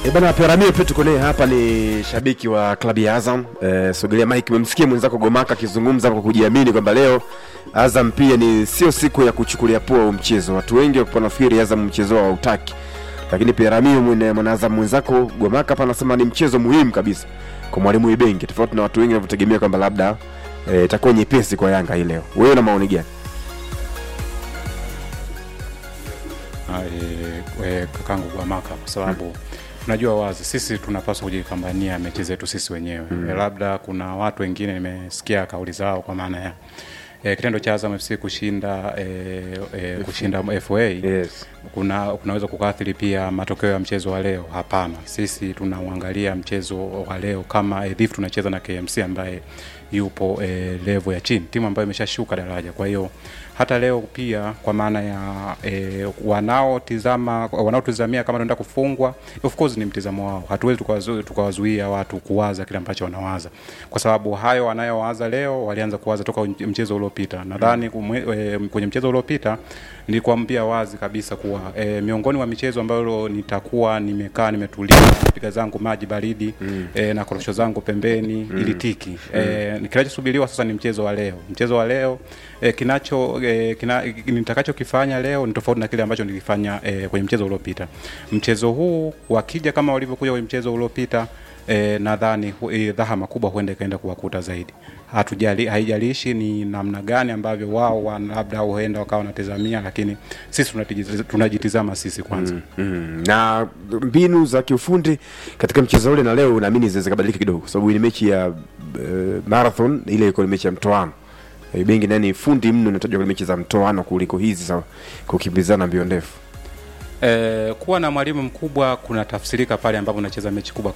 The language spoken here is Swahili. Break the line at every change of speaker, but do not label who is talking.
E bana Peramio pia tuko naye hapa, ni shabiki wa klabu ya Azam. E, sogelea Mike, umemsikia mwenzako Gomaka akizungumza kwa kujiamini kwamba leo Azam pia ni sio siku ya kuchukulia poa huu mchezo. Watu wengi wapo nafikiri Azam mchezo wao hautaki, lakini Peramio mwene mwana Azam mwenzako Gomaka hapa anasema ni mchezo muhimu kabisa kwa mwalimu Ibenge, tofauti na watu wengi wanavyotegemea kwamba labda eh, itakuwa nyepesi kwa Yanga hii leo. Wewe na maoni gani?
Ah, eh, eh, kakangu Gwamaka kwa sababu unajua wazi sisi tunapaswa kujipambania mechi zetu sisi wenyewe mm. labda kuna watu wengine nimesikia kauli zao kwa maana ya eh, kitendo cha Azam FC kushinda eh, eh, kushinda FA
Yes.
kuna kunaweza kukaathiri pia matokeo ya mchezo wa leo. Hapana, sisi tunauangalia mchezo wa leo kama eh, dhif tunacheza na KMC ambaye yupo eh, level ya chini, timu ambayo imeshashuka daraja. Kwa hiyo hata leo pia kwa maana ya eh, wanaotizama wanaotizamia kama tunaenda kufungwa, of course ni mtizamo wao. Hatuwezi tukawazu- tukawazuia watu kuwaza kile ambacho wanawaza, kwa sababu hayo wanayowaza leo walianza kuwaza toka mchezo uliopita. Nadhani kumwe- eh, kwenye mchezo uliopita nilikwambia wazi kabisa kuwa e, miongoni mwa michezo ambayo nitakuwa nimekaa nimetulia piga zangu maji baridi mm. e, na korosho zangu pembeni mm. ili tiki mm. e, kinachosubiriwa sasa ni mchezo wa leo. Mchezo wa leo e, kinacho e, kina, nitakachokifanya leo ni tofauti na kile ambacho nilikifanya e, kwenye mchezo uliopita. Mchezo huu wakija kama walivyokuja kwenye mchezo uliopita E, nadhani hu- e, dhahama kubwa huenda ikaenda kuwakuta zaidi. Hatujali, haijalishi ni namna gani ambavyo wao wana- labda huenda wakawa wanatazamia, lakini sisi tunatijiz- tunajitizama sisi kwanza mm.
Mm. na mbinu za kiufundi katika mchezo ule na leo naamini zinaweza kubadilika kidogo, kwa sababu ni mechi ya uh, marathon, ile ilikuwa ni mechi ya mtoano. Eh, Bengi nani fundi mno, inatajwa kwenye mechi za mtoano kuliko hizi za kukimbizana mbio ndefu.
E, kuwa na mwalimu mkubwa kuna tafsirika pale ambapo unacheza mechi kubwa